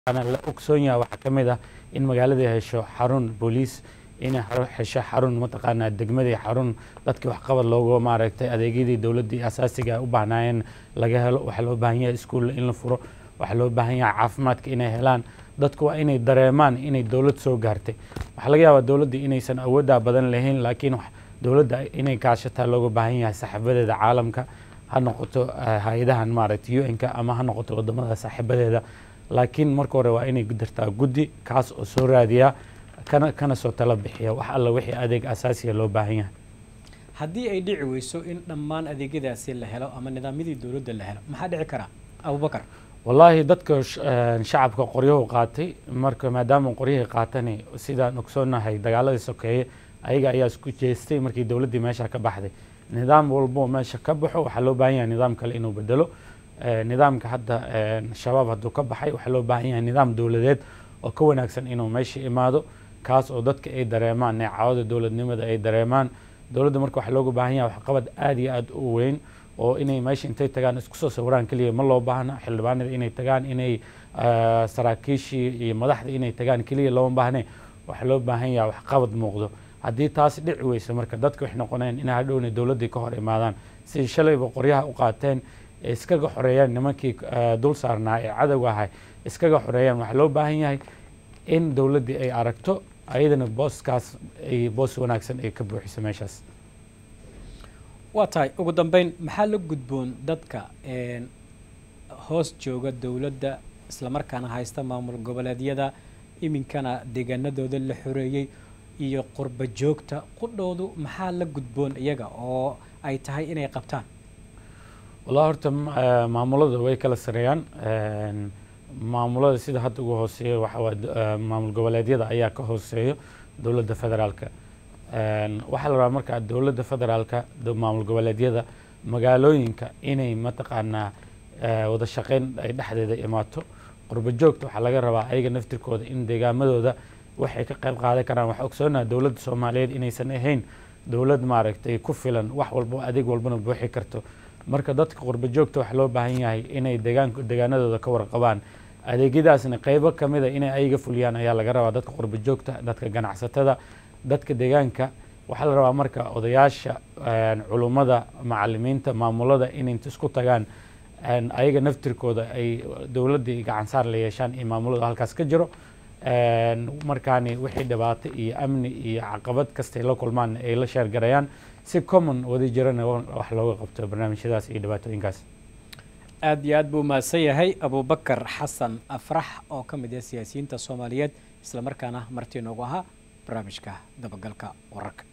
la ogsoon yaha waxaa ka mid ah in magaalada hesho xarun booliis inay hesho xarun mataqaanaa degmadii xarun dadkii waxqabad loogu maaragtay adeegyadii dowladdii asaasiga u baahnaayeen laga helo waxaa loo baahan yahay iskuulla in la furo waxaa loo baahan yahay caafimaadka inay helaan dadku waa inay dareemaan inay dowlad soo gaartay waxaa laga yaabaa dowladda inaysan awooddaa badan lahayn laakiin dowladda inay kaashataa looga baahan yahay saaxiibadeeda caalamka ha noqoto hay-adahan maaragtay u n-ka ama ha noqoto wadamada saaxiibadeeda laakiin marka hore waa inay dirtaa guddi kaas oo soo raadiya kana kana soo tala bixiya wax alla wixii adeeg asaasiya loo baahan yahay haddii ay dhici weyso in dhammaan adeegyadaasi la helo ama nidaamyadii dowladda la helo maxaa dhici karaa abubakar wallaahi dadka shacabka qoryahu qaatay marka maadaama qoryahii qaatani sidaan ogsoonahay dagaaladii sokeeye ayaga ayaa isku jeestay markii dowladdii meesha ka baxday nidaam walbo meesha ka baxo waxaa loo baahan yahay nidaam kale inuu bedelo nidaamka hadda shabaab hadduu ka baxay waxaa loo baahan yahay nidaam dowladeed oo ka wanaagsan inuu meesha imaado kaas oo dadka ay dareemaan neecawada dowladnimada ay dareemaan dowladda marka waxaa looga baahan yahay waxqabad aad iyo aad u weyn oo inay meesha intay tagaan isku soo sawiraan keliya ma loo baahna xildhibaanada inay tagaan inay saraakiishii iyo madaxda inay tagaan keliya looma baahne waxaa loo baahan yahay waxqabad muuqdo haddii taas dhici weyso marka dadka waxay noqonayaan inay hadhowna dowladdii ka hor imaadaan sidii shalayba qoryaha u qaateen ee iskaga xoreeyaan nimankii dul saarnaa ee cadowga ahay iskaga xoreeyaan waxaa loo baahan yahay in dowladdii ay aragto ayadana booskaas ay boos wanaagsan ay ka buuxiso meeshaas waa tahay ugu dambeyn maxaa la gudboon dadka hoos jooga dowladda islamarkaana haysta maamul goboleedyada iminkana deegaanadooda la xoreeyey iyo qurba joogta qudhoodu maxaa la gudboon iyaga oo ay tahay inay qabtaan wallahi horta maamulada way kala sareeyaan maamulada sida hadda ugu hooseeya waxaa maamul goboleedyada ayaa ka hooseeyo dowladda federaalka waxaa la rabaa markaa dowladda federaalka maamul goboleedyada magaalooyinka inay mataqaanaa wada shaqeyn ay dhexdeeda imaato qurba joogta waxaa laga rabaa ayaga naftirkooda in deegaamadooda waxay ka qayb qaadan karaan waxaa ogsoonaha dowladda soomaaliyeed inaysan ahayn dowlad maaragtay ku filan wax walbo adeeg walbana buuxi karto marka dadka qurba joogta waxaa loo baahan yahay inay deegaan deegaanadooda ka warqabaan adeegyadaasna qeybo kamida inay ayaga fuliyaan ayaa laga rabaa dadka qurba joogta dadka ganacsatada dadka deegaanka waxaa la rabaa marka odayaasha culummada macalimiinta maamulada inay isku tagaan ayaga naftirkooda ay dowladdii gacansaar la yeeshaan iyo maamulada halkaas ka jiro markaani wixii dhibaato iyo amni iyo caqabad kastay la kulmaan ay la sheergarayaan si common wadi jirana wax looga qabto barnaamijyadaas iyo dhibaatooyinkaas aad iyo aad buu mahadsan yahay abubakar xasan afrax oo ka mid ah siyaasiyiinta soomaaliyeed islamarkaana martii noogu ahaa barnaamijka dabagalka wararka